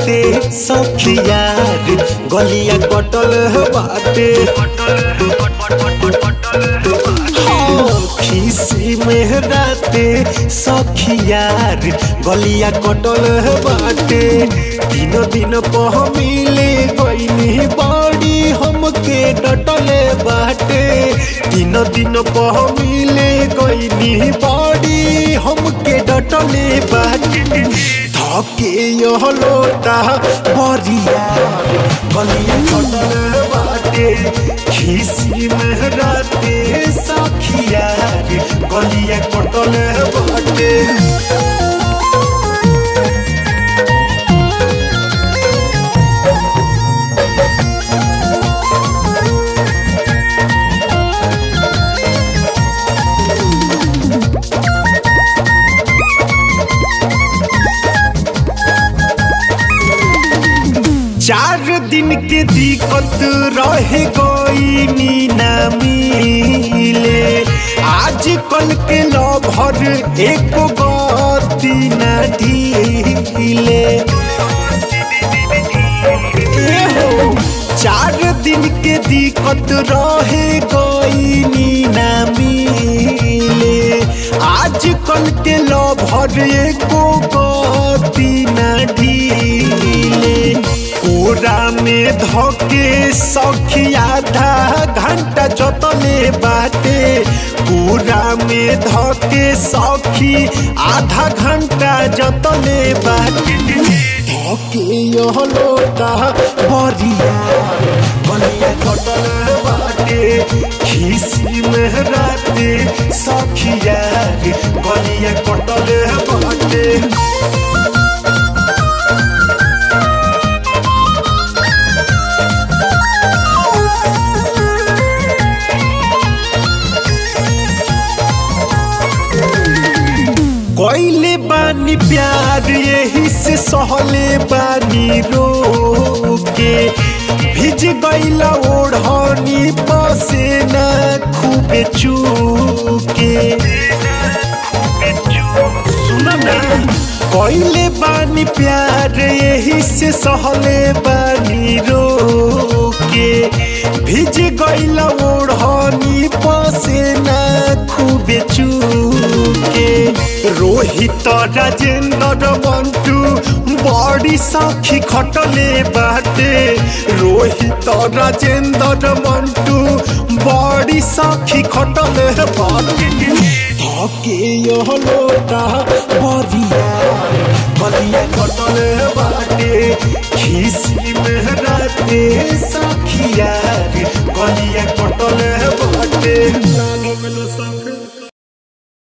राते सखियार गलिया कटल बाटे हाँ, खीसी में राते सखियार गलिया कटल बाटे तीनों दिन पह मिले गईनी बड़ी हमके डटले बाटे तीनों दिन पह मिले गईनी बड़ी हमके डटले बाटे धके यह लोटा बरिया गलिया कटल बाटे खीसी में राते सखियार गलिया कटल बाटे चार दिन के दिक्कत रहे कोई नीना मिले आज कल के लभर एक गति न ढीले ए हो, चार दिन के दिक्कत रहे कोई नीना मिले आज कल के लभर एक गति न ढीले पूरा में धके सखी आधा घंटा जतले बाटे पूरा में धके सखी आधा घंटा जतले बाटे धके यह लोटा बरिया बलिया कटल बाटे खीसी में राते सखिया बलिया कटल बाटे कोइले बानी प्यार यही से सहले बानी रोके भिज गईला ओढ़नी पसे न खूबे चूके सुन ना कोइले बानी प्यार यही से सहले बानी रोके भिज गईला ओढ़नी पसे न खूबे चूके रोहित राजेंद्र बंटू बड़ी साखी खटले बाटे रोहित राजेंद्र बंटू बड़ी साखी खटले बाटे धके यह लोटा बरिया बलिया खटले बाटे खीस